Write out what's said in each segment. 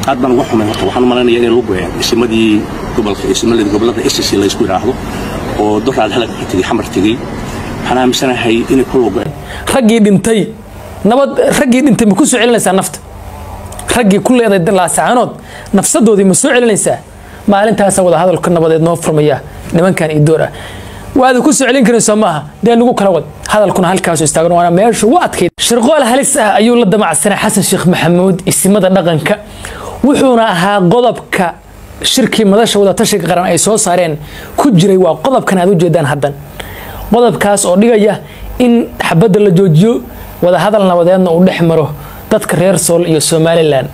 aad baan uga xumay horta waxaan u malaynayaa inay lagu goyeen isimadii gobolka isimadii gobolada SSC la isku yiraahdo oo doraad halka ka tegay xamar tegay waxaan aaminsanahay inay ku lagu raggii dhintay nabad raggii dhintay ma ku soo celinaysaa nafta raggii ku leeday laasacaanood nafsadoodii ma soo celinaysaa maalintaasa wada hadalka nabadeed noo furmaya nimankan iyo door ah waada ku soo celin karin soo maaha dee nagu kala wad hadalkuna halkaasu istaagan waana meesha ugu adkayd shirqool halis ah ayuu la damacsanay xasan sheekh maxamuud isimada dhaqanka wuxuuna ahaa qodobka shirkii madasha wadatashiga qaran ay soo saareen ku jiray waa qodobkan aad u jeedaan haddan qodobkaas oo dhigaya in xabadda la joojiyo wadahadal nabadeedna uu dhex maro dadka reer sool iyo somalilan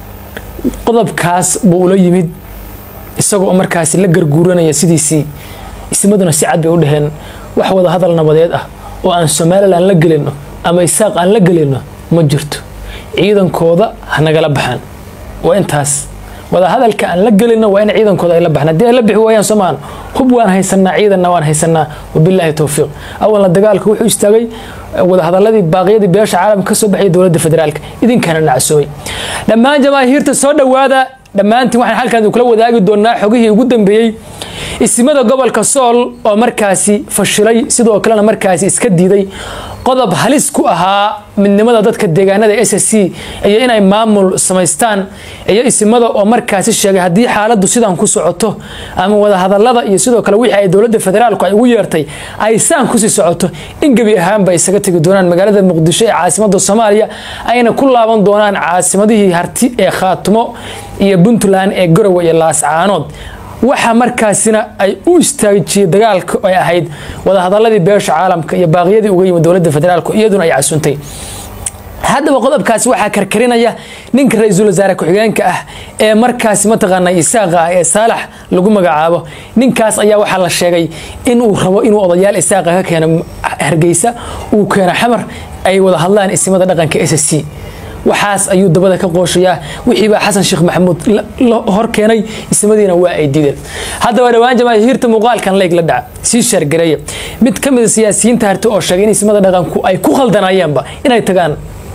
qodobkaas buu ula yimid isagoo markaasi la garguuranaya sidiisii ismaduna si cad bay u dhaheen wax wada hadal nabadeed ah oo aan somalilan la gelino ama isaaq aan la gelino ma jirto ciidankooda ha nagala baxaan waa intaas wada hadalka aan la gelino waa in ciidankooda ay la baxaan haddii ay la bixi waayaan soomaan hub waan haysanaa ciidanna waan haysanaa wabilaahi towfiiq awalna dagaalka wuxuu istaagay wadahadaladii baaqyadii beesha caalamka kasoo baxaya dowladda federaalka idinkana nacsoobay dhammaan jamaahiirta soo dhowaada dhammaantiin waxaan halkaan kula wadaagi doonaa xogihii ugu dambeeyey isimada gobolka sool oo markaasi fashilay sidoo kalena markaasi iska diiday qodob halis ku ahaa midnimada dadka deegaanada s s c iyo inay maamul samaystaan iyo isimada oo markaasi sheegay haddii xaaladdu sidan ku socoto ama wadahadalada iyo sidoo kale wixii ay dowladda federaalku ay ugu yeertay ay saan kusii socoto in gebi ahaanba isaga tegi doonaan magaalada muqdisho ee caasimada soomaaliya ayna ku laaban doonaan caasimadihii harti ee khaatumo iyo puntland ee garowe iyo laascaanood waxa markaasina ay u istaajiyey dagaalka ay ahayd wadahadaladii beesha caalamka iyo baaqyadii uga yimid dowladda federaalku iyaduna ay casuntay haddaba qodobkaasi waxaa karkarinaya ninka ra-iisul wasaare ku-xigeenka ah ee markaasi mataqaana isaaqa ah ee saalax lagu magacaabo ninkaas ayaa waxaa la sheegay inuu rabo inuu odayaal isaaqa ka keeno hargeysa uu keeno xamar ay wada hadlaan isimada dhaqanka s s c waxaas ayuu dabada ka qooshayaa wixiibaa xasan sheekh maxamuud hor keenay ismadiina waa ay diideen haddaba dhowaan jamaahiirta muuqaalkan leyg la dhaca sii shaargareeya mid ka mida siyaasiyiinta harti oo sheegay in ismada dhaqanku ay ku khaldanayeenba inay tagaan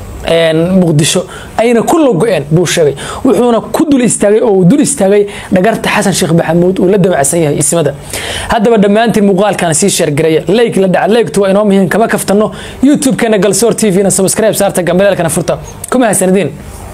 muqdisho ayna ku logo-een buu sheegay wuxuuna ku dul istaagay oo uu dul istaagay dhagarta xasan sheekh maxamuud uu la damacsan yahay ismada haddaba dhammaantiin muuqaalkan sii sheergareeya leyg la dhaca leygtu waa inoo muhiim kama kaftano youtube-keena galsoor t v-na subscribe saarta gambaleelkana furta kuma hasanadiin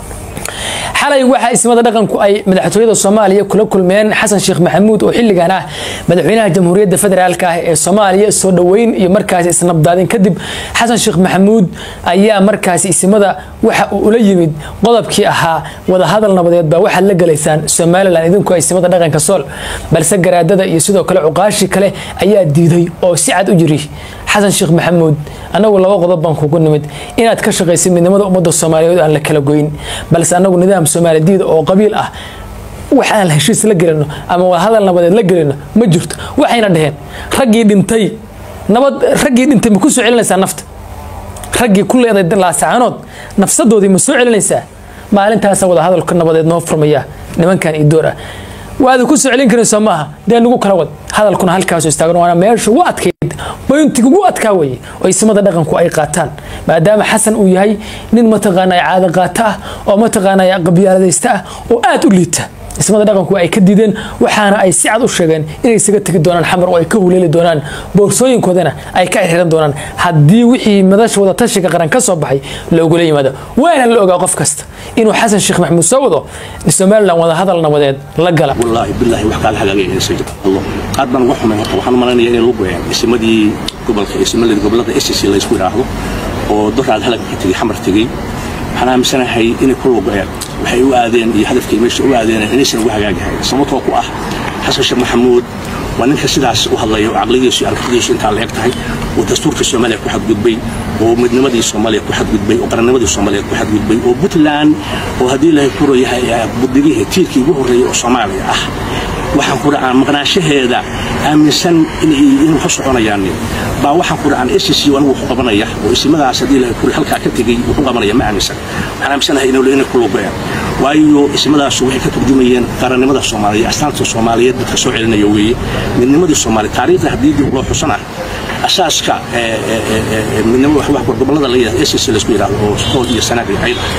xalay waxaa ismada dhaqanku ay madaxtooyada soomaaliya kula kulmeen xasan sheekh maxamuud oo xilligan ah madaxweynaha jamhuuriyadda federaalk ah ee soomaaliya soo dhoweyn iyo markaasi isnabdaadin kadib xasan sheekh maxamuud ayaa markaasi isimada waxa uu ula yimid qodobkii ahaa wadahadal nabadeed baa waxaad la galaysaan somalilan idinku isimada dhaqanka sool balse garaadada iyo sidoo kale cuqaashi kale ayaa diiday oo si cad u yiri xasan sheekh maxamuud anagu laba qodob baan kugu nimid inaad ka shaqaysid midnimada ummadda soomaaliyeed aan la kala goyn balse anagu nidaam soomaali diida oo qabiil ah wax aan heshiis la gelino ama wadahadal nabadeed la gelino ma jirto waxayna dhaheen raggii dhintay nabad raggii dhintay ma ku soo celinaysaa nafta raggii ku leeday laasacaanood nafsadoodii ma soo celinaysaa maalintaasa wadahadalka nabadeed noo furmaya nimankan iyo door ah waada ku soo celin karin soo maaha dee nagu kala wad hadalkuna halkaasu istaagan waana meesha ugu adkayd boyntiga ugu adkaa weye oo isimada dhaqanku ay qaataan maadaama xasan uu yahay nin mataqaana caado qaato ah oo mataqaana qabyaaladaysta ah oo aada u liita ismada dhaqanku ay ka diideen waxaana ay si cad u sheegeen inay isaga tegi doonaan xamar oo ay ka huleeli doonaan boorsooyinkoodana ay ka xiran doonaan haddii wixii madasha wadatashiga qaran ka soo baxay loogula yimaado waana la ogaa qof kasta inuu xasan sheekh maxamuud soo wado somalilan wada hadal nabadeed la gala wallaahi bilaahi wax kaala hagaagaysa allah aad baan uga xumay horta waxaan u malaynayaa inay lagu goyeen isimadii gobolka isimadii gobolada SSC la isku yiraahdo oo doraad halka ka tegay xamar tegay waxaan aaminsanahay inay ku logoyeen waxay u aadeen iyo hadafkay meesha u aadeen inaysan ugu hagaagahay sababtoo ku ah xasan sheekh maxamuud waa ninka sidaas u hadlaya oo caqligiisu iyo aragtidiisu intaa la eg tahay oo dastuurka soomaaliya ku xadgudbay oo midnimadii soomaaliya ku xadgudbay oo qarannimadii soomaaliya ku xadgudbay oo puntland oo haddii ilaahay ku royahay budigihii tiirkii ugu horreeyay oo soomaaliya ah waxaan ku dhacaan maqnaanshaheeda aaminsan in wax u soconayaan baa waxaan ku dhacaan SSC anigu wuxuu qabanaya oo isimadaas haddii ilaahay ku halkaa ka tegay wuxuu qabanaya ma aaminsan waxaan aaminsanahay inay ku lugayaan waayo ismadaas waxay ka turjumayeen qarannimada soomaaliya astaanta soomaaliyeed dadka soo celinaya weeye midnimadii soomaaliya taariikhda haddii dib loo xusan ah asaaska midnimada wax gobolada la yidhahdo SSC la isku yidhahdo oo sool iyo sanaag iyo cayda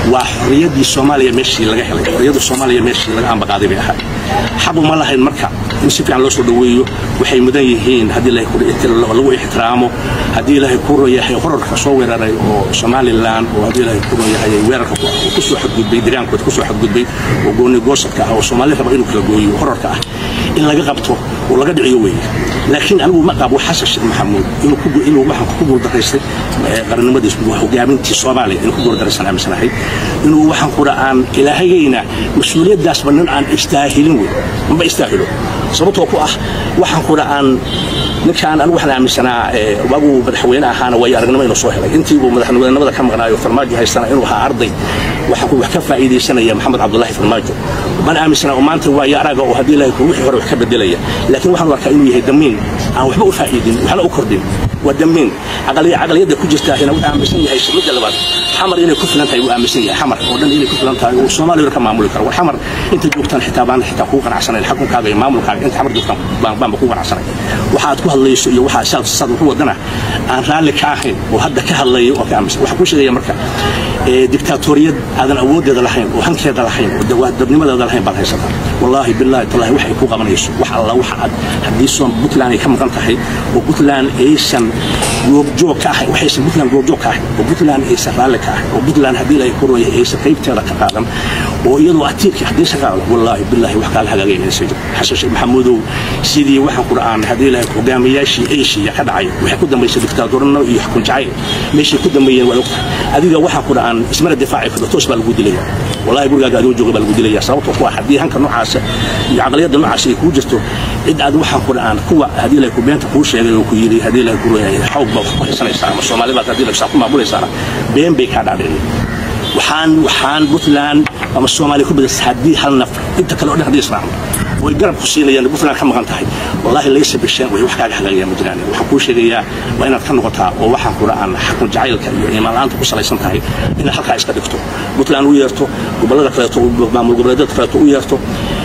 waa xorriyaddii soomaaliya meeshii laga helay xorriyadda soomaaliya meeshii laga ambaqaaday bay ahayd xaq uma lahayn marka in si fiican loo soo dhoweeyo waxay mudan yihiin haddii lagu ixtiraamo haddii ilaahay ku royahay horarka soo weeraray oo somalilan oo haddii ilaahay ku royahay weerarka kusoo xadgudbay deegaankooda kusoo xadgudbay oo gooni goosadka ah oo soomaali raba inuu kala gooyo horarka ah in laga qabto oo laga dhiciyo weeye laakiin anigu ma qabo xasan sheekh maxamuud inuu waxaan ku guuldaraystay qarannimadiis hogaamintii soomaaliya inuu ku guuldaraysan aaminsanahay inuu waxaan kudha aan ilaahayayna mas-uuliyaddaasba nin aan istaahilin wey maba istaahilo sababtoo ku ah waxaan kudha aan ninkaan anigu waxaan aaminsanaa waaguu madaxweyne ahaana waayo aragnimo inuu soo helay intiibuu madaxweynenimada ka maqnaayo farmaajo haystana inuu ahaa arday waxaan wax ka faa'iidaysanaya maxamed cabdullaahi farmaajo man aaminsanaa oo maanta waayo araga oo haddii ilaahay wixii hore wax ka bedelaya laakiin waxaan arkaa inuu yahay damiin aan waxba u faa'iidin waxna u kordhin waa damiin caqliyadda ku jirtaahina wuxuu aaminsan yahay midda labaad xamar inay ku filan tahay wuu aaminsan yahay xamar oo dhan inay ku filan tahay oo soomaaliya ka maamuli karo war xamar inta joogtaan xitaa baan xitaa kugu qanacsanayn xukunkaaga iyo maamulkaaga inta xamar joogtaan baanba kugu qanacsanayn waxaad ku hadlayso iyo waxaa saad saad wuxu wadana aan raalli ka ahayn oo hadda ka hadlaya oo ka aaminsan waxaan kuu sheegaya marka diktaatoriyad aadan awooddeeda lahayn oo hankeeda lahayn oo dabnimadeeda lahayn baad haysataa wallaahi bilaahi tallaahi wax ay ku qabanayso wax alla waxa aad haddii soon puntland ay ka maqan tahay oo puntland aysan goobjoog ka ahayn waxaysan puntland goobjoog ka ahayn oo puntland aysan raalli ka ahayn oo puntland haddii la ku rooyay aysan qaybteeda ka qaadan oo iyadoo atiirkii haddii sa qaado wallaahi bilaahi wax kaaga hagaagaya inaysan jiro xasan sheekh maxamuudow sidii waxaan ku dha'aan haddii la hogaamiyaashii eeshiya ka dhacay waxay ku dambaysay diktaatornimo iyo xukun jacayl meeshay ku dambeeyeen waa ogtahay adiga waxaan ku dha'aan ismana difaaci karto toos baa lagu dilaya wallahi gurigaaga adoo jooga baa lagu dilaya sababtoo ku ah haddii hanka noocaasa iyo caqliyadda noocaasa ay kuu jirto cid aad waxaan ku dha'aan kuwa haddii la ku beenta kuu sheegay oo ku yidhi haddii la ku royay xawg baa ku haysanaysaa ama soomaali baad haddii la ku maamulaysaana been bay kaa dhaadhicin waxaan waxaan puntland ama soomaaliya ku badasa haddii hal nafar inta kale oo dhan haddii israacno way garab ku siinayaan puntland ka maqan tahay wallaahi laysa bisheen way wax kaaga hagaagayaan ma jiraan waxaan kuu sheegayaa waa inaad ka noqotaa oo waxaan ku dha'aan xakun jacaylka iyo iimaan la'aanta ku salaysan tahay inaad halkaa iska dhigto puntland u yeerto gobollada kaleeto maamul goboleedyada kaleeto u yeerto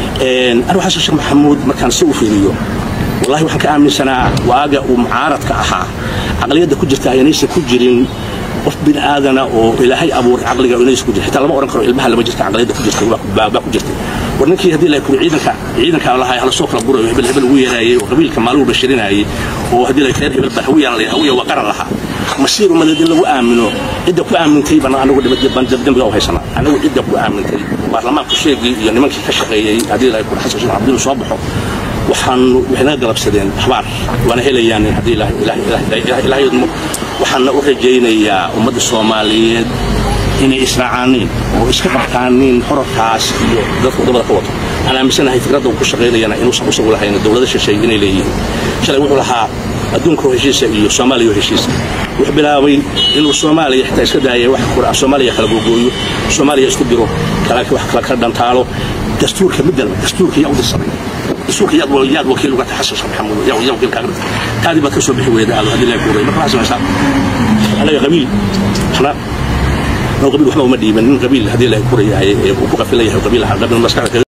anigu xasan sheekh maxamuud markaan si u fiiriyo wallahi waxaan ka aaminsanaa waaga uu mucaaradka ahaa caqliyadda ku jirta inaysan ku jirin qof bin aadana oo ilaahay abuuray caqliga inaysan ku jirin xitaa lama oran karo ilmaha lama jirta caqliyadda ku jirta baa ku jirtay war ninkii haddii la kuri ciidanka ciidanka lahaa hala soo kala burayo hebel hebel ugu yeeraayay oo qabiilka maaluu bashirinayay oo haddii la reer hebel baa hawiyaan la hawiya waa qaran lahaa masiir umadeed in lagu aamino cidda ku aamintay bana anagu dembiga u haysana anagu cidda ku aamintay baarlamaanka sheegii iyo nimankii ka shaqeeyey haddii la kuri xasan sheekh cabdinu soo baxo waxaan waxay naga galabsadeen axbaar waana helayaan haddii ilaahay idmo waxaana u rajaynayaa ummadda soomaaliyeed inay israacaaniin oo iska qabtaaniin horarkaas iyo dadka wadamada ka wato waxaan aaminsanahay fikradda uu ku shaqaynayana inuusan usagu lahayn dowlada shisheeye inay leeyihiin shalay wuxuu lahaa adduunka oo heshiisa iyo soomaaliya oo heshiisa wuxuu bilaabay inuu soomaaliya xitaa iska daayay wax kura soomaaliya kala googooyo soomaaliya isku diro kala wax kala kala dhantaalo dastuurka midalba dastuurka yaa u dirsamay dastuurka yaad yaad wakiil uga tahay xasan sheekh maxamuud yaa yaa wakiil kaaga dhigtay taadii baad ka soo bixi weyda aad haddii la kuuray marka waxaa samaysaa anaga qabiil waxna qabiil waxba uma dhiiban nin qabiil haddii la kuraya uu ku qafilan yahay qabiil qabiil maskaxda